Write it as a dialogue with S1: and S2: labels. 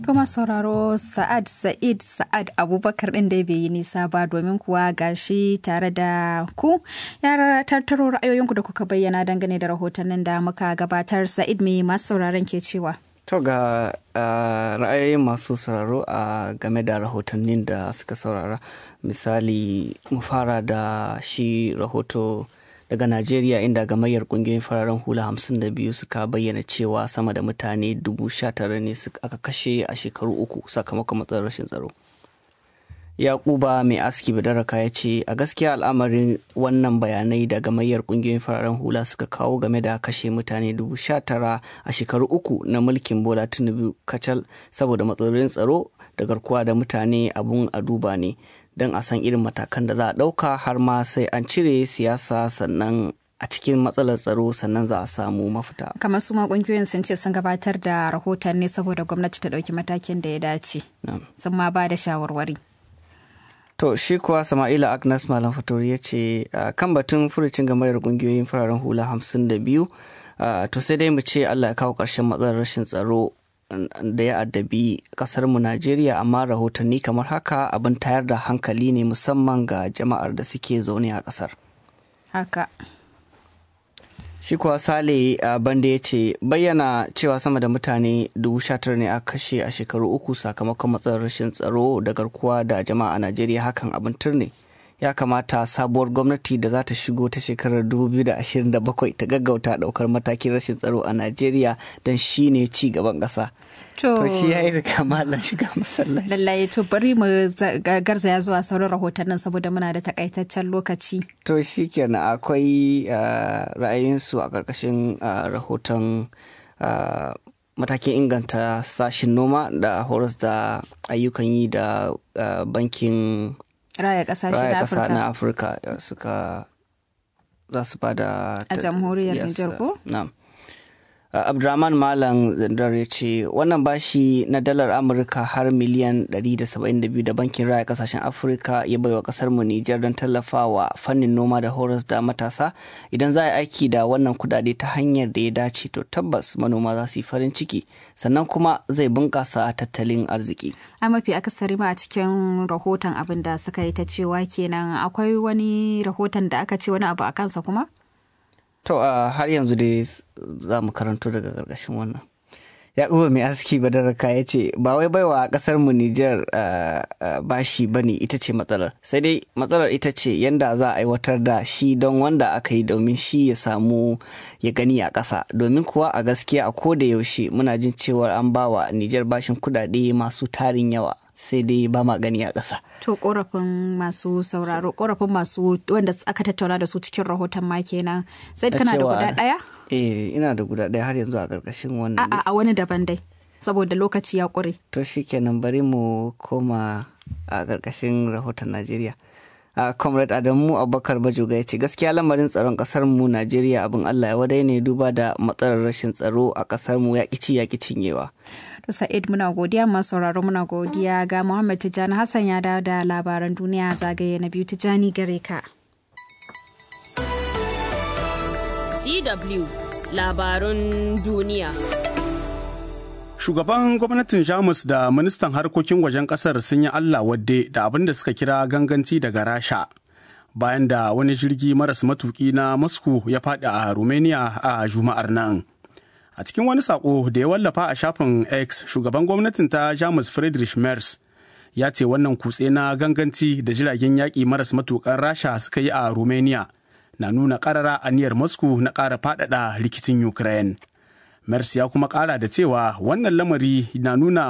S1: Kuma sauraro Sa'ad Sa'id Sa'ad Abubakar ɗin da bai yi nisa ba domin kuwa gashi tare da ku ya tattaro ra'ayoyinku da kuka bayyana dangane da rahotannin da muka gabatar Sa'id mai masu sauraron ke cewa.
S2: To ga ra'ayoyin masu sauraro a game da rahotannin da suka saurara misali mu fara da shi rahoto daga Najeriya inda gamayyar kungiyoyin fararen hula 52 suka bayyana cewa sama da mutane 19,000 ne aka kashe a shekaru uku sakamakon matsalar rashin tsaro. Yakuba mai aski badaraka ya ce a gaskiya al'amarin wannan bayanai da gamayyar kungiyoyin fararen hula suka kawo game da kashe mutane 19,000 a shekaru uku na mulkin Bola Tinubu kacal saboda matsalolin tsaro da garkuwa da mutane abun a duba ne. don a san irin matakan da za a ɗauka har ma sai an cire siyasa sannan a cikin matsalar tsaro sannan za a samu mafita.
S1: kamar su ma kungiyoyin sun ce sun gabatar da rahoton ne saboda gwamnati ta ɗauki matakin da ya dace sun ma ba da shawarwari
S2: to shi kuwa sama'ila agnes malam fatori ya ce kan batun furucin gamayar kungiyoyin fararen hula hamsin da biyu to sai dai mu ce allah ya kawo ƙarshen matsalar rashin tsaro da ya addabi kasarmu Najeriya amma rahotanni kamar haka abin tayar da hankali ne musamman ga jama'ar da suke zaune a kasar.
S1: Haka.
S2: Shi kuwa Sale banda ya ce bayyana cewa sama da mutane dubu tara ne a kashe a shekaru uku sakamakon matsalar rashin tsaro da garkuwa da jama'a a Najeriya hakan abin turne. ya kamata sabuwar gwamnati da za ta shigo ta shekarar 2027 ta gaggauta daukar matakin rashin tsaro a najeriya don shi ne ci gaban ƙasa. to shi ya yi riga malam shiga masallaci
S1: lallai to bari mu garzaya zuwa sauran rahotannin saboda muna da takaitaccen lokaci
S2: to shi kenan akwai ra'ayinsu a ƙarƙashin rahoton matakin inganta sashin noma da horas da ayyukan yi da bankin
S1: raya kasashe
S2: na afirka suka za su bada
S1: a jamhuriyar nijar ko
S2: na'am abdurrahman malam zandar ya ce wannan bashi na dalar amurka har miliyan 172 da bankin raya kasashen afirka ya baiwa kasar mu nijar don tallafawa fannin noma da horas da matasa idan za a yi aiki da wannan kudade ta hanyar da ya dace to tabbas manoma za su yi farin ciki sannan kuma zai bunkasa tattalin arziki
S1: a mafi akasari ma a cikin rahoton abin da suka yi ta cewa kenan akwai wani rahoton da aka ce wani abu a kansa kuma
S2: To uh, har yanzu dai za mu karanto daga ƙarƙashin wannan. Yakubu mai aski badaraka ya ce ba wai baiwa ƙasar mu Nijar uh, uh, bashi ba ne ita ce matsalar sai dai matsalar ita ce yanda za a aiwatar da shi don wanda aka yi domin shi ya samu ya gani a ƙasa domin kuwa a gaskiya a ko da yaushe muna jin cewar an bawa Nijar bashin kuɗaɗe masu tarin yawa sai dai ba ma gani a ƙasa.
S1: To korafin masu sauraro korafin masu wanda aka tattauna da su cikin rahoton ma kenan sai kana da guda ɗaya?
S2: Eh ina da guda ɗaya har yanzu a ƙarƙashin wannan.
S1: A'a a wani daban dai saboda lokaci ya ƙure.
S2: To shi kenan bari mu koma a ƙarƙashin rahoton Najeriya. a comrade adamu abubakar bajoga ya ce gaskiya lamarin tsaron kasar mu najeriya abin allah ya wadai ne duba da matsalar rashin tsaro a kasar mu ya ci ya cinyewa
S1: Sa'id muna godiya masu sauraro muna godiya ga Muhammad Tijjani Hassan ya dawo da labaran duniya zagaye na biyu Tijjani gare ka.
S3: DW labarun duniya.
S4: Shugaban gwamnatin Jamus da ministan harkokin wajen kasar sun yi Allah wadde da abin da suka kira ganganci daga Rasha. Bayan da wani jirgi maras matuki na Moscow ya faɗi a Romania a Juma'ar nan. A cikin wani sako da ya wallafa a shafin X, shugaban gwamnatin ta Jamus Friedrich Merz ya ce wannan kutse na ganganci da jiragen yaƙi maras matukan Rasha suka yi a Romania na nuna ƙarara aniyar Moscow na ƙara faɗaɗa rikicin Ukraine. Merz ya kuma ƙara da cewa wannan lamari na nuna